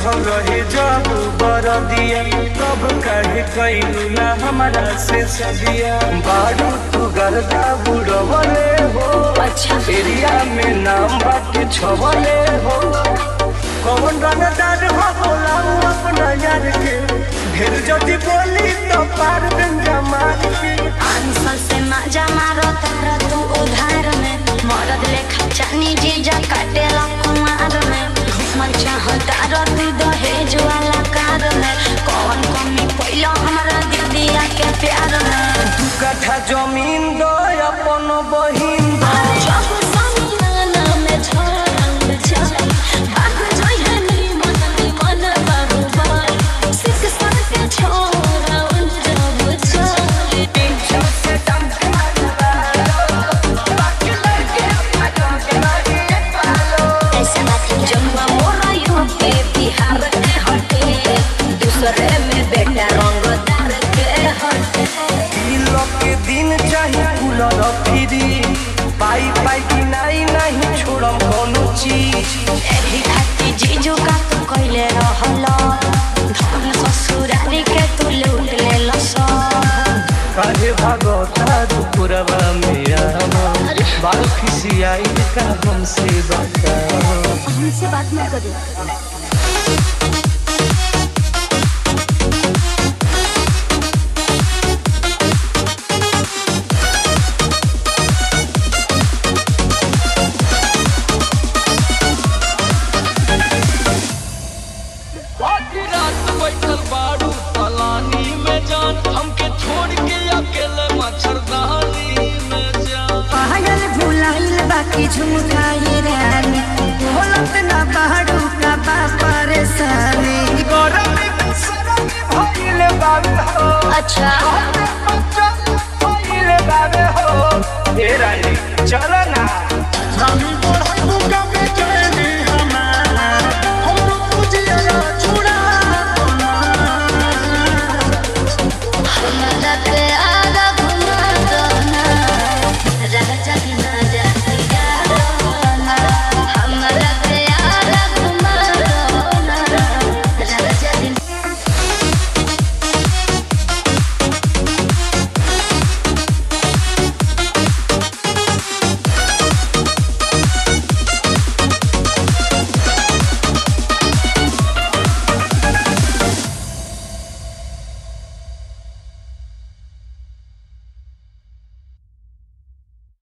चढ़ल रहे जब बरदिया तब काहे कैलूला हमारा से सदिया बारू तू गर्दा बुड़वले हो अच्छा एरिया में नाम बाटे छवले हो कौन रंगदार हो बोलाऊ अपना यार के ढेर जदि बोली तो पार गंजा मार के आंसर से मजा मारो तारा तू उधार में मरद लेखा चानी जीजा काटे कुमार में घूमल चाहता रती दहेज वाला कार में कौन कमी पैलो हमरा दीदिया के प्यार में दू कट्ठा जमीन दो अपन बहिन दो जब समियाना में झड़ल जाए, भाग जाए नीमन नीमन बाबूबाई। सिख सर के छोरा उलझब जाए। ऐसे बात है। जमुआ मोरा यूपी बिहार के हटे दूसरे में बेटा रंगदार के हटे किलो के दिन चाहे कूलर फ्री पाई पाई की नहीं नहीं छोड़म कोनो चीज एही खाती जीजू का तू कइले रहल धन ससुरारी के तू लूट लेल सब काहे भागता दुपुरवा मेरा बाल खिसियाई का हमसे बताओ हमसे बात मत करो बाकी रात बैठल बाड़ू पलानी में जान हमके छोड़ के अकेले मच्छरदानी में जान पायल भुलाइल बाकी झुमकाई रानी बोलत ना पहाड़ू का बा परेशानी गरमी में सरमी भइले बाबू हो अच्छा